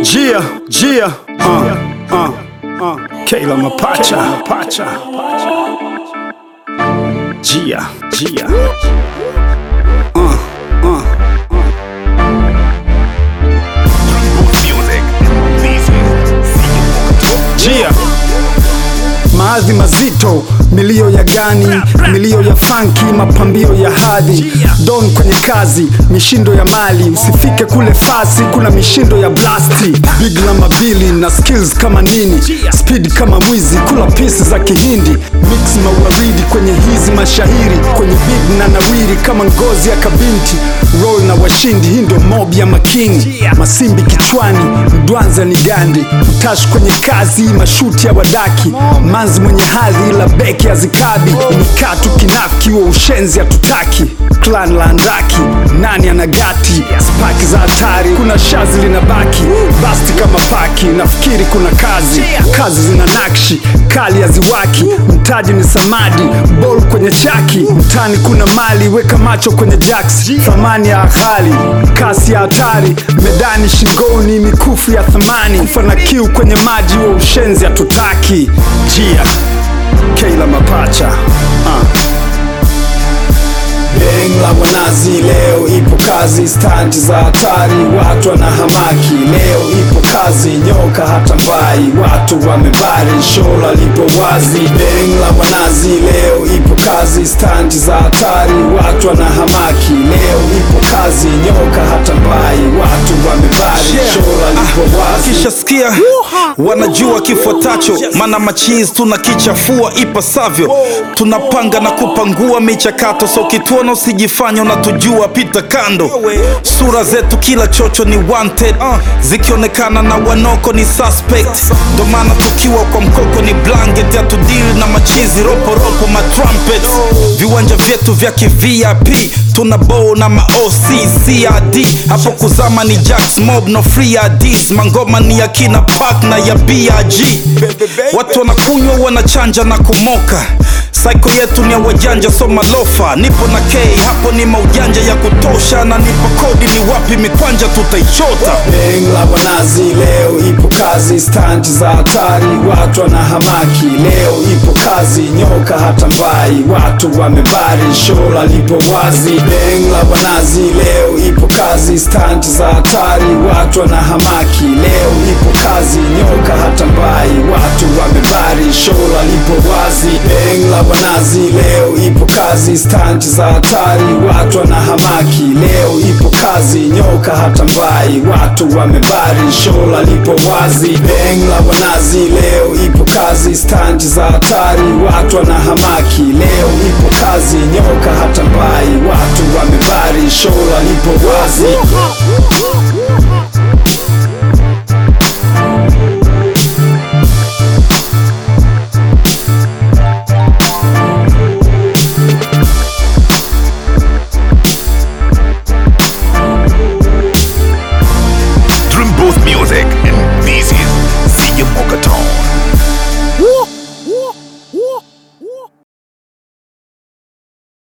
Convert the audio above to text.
Gia, Gia, uh, uh, uh. Kayla Mapacha, Mapacha. Gia, Gia. Uh, uh. Gia. Maadhi mazito, milio ya gani, milio ya funky, mapambio ya hadhi, don kwenye kazi, mishindo ya mali, usifike kule fasi, kuna mishindo ya blasti, big la mabili na skills kama nini, speed kama mwizi, kula pisi za kihindi, mix mawaridi kwenye hizi mashahiri, kwenye big na nawiri kama ngozi ya kabinti, roll na washindi, hii ndio mob ya makingi, masimbi kichwani, mdwanza ni gandi, utash kwenye kazi, mashuti ya wadaki, manzi mwenye hadhi la beki hazikabi, mikatu kinafiki wa ushenzi hatutaki, clan la andaki, nani anagati, spaki za hatari, kuna shazi linabaki, basti kama paki, nafikiri kuna kazi, kazi zina nakshi, kali haziwaki, mtaji ni samadi, bol kwenye chaki, mtani kuna mali, weka macho kwenye jacks, thamani ya ghali, kasi ya hatari, medani shingoni, mikufu ya thamani, kufa na kiu kwenye maji wa ushenzi hatutaki. Jia Kayla Mapacha uh. Beng la wanazi leo ipo kazi, stanti za hatari, watu wanahamaki. Leo ipo kazi, nyoka hata mbai, watu wamebari, shola lipo wazi. Beng la wanazi leo ipo kazi, stanti za hatari, watu wanahamaki. Leo ipo kazi, nyoka hata mbai, watu wamebari, shola lipo wazi. Wakishasikia wanajua kifuatacho, mana machizi tunakichafua ipasavyo, tunapanga na kupangua michakato, so kituona usijifanya unatujua, pita kando. Sura zetu kila chocho ni wanted, zikionekana na wanoko ni suspect, ndo maana tukiwa kwa mkoko ni blanket, hatudili na machizi roporopo matrumpet, viwanja vyetu vya kivip tuna bow na maoc crd hapo kuzama ni jacks mob no free ads mangoma ni ya kina park na ya brg watu wanakunywa wanachanja na kumoka saiko yetu ni ya wajanja so malofa nipo na k hapo ni maujanja ya kutosha na nipo kodi ni wapi mikwanja tutaichota Beng la wanazi leo ipo kazi, stanti za hatari, watu wanahamaki. Leo ipo kazi, nyoka hata mbai, watu wamebari, shola lipo wazi. Beng la wanazi leo ipo kazi, stanti za hatari, watu wanahamaki. Leo ipo kazi, nyoka hata mbai, watu wamebari, shola lipo wazi. Beng la wanazi leo ipo kazi, stanti za hatari, watu wanahamaki. Leo ipo kazi, nyoka hata mbai, watu wamebari, shola lipo wazi. Beng la wanazi leo ipo kazi, stanti za hatari, watu wanahamaki. Leo ipo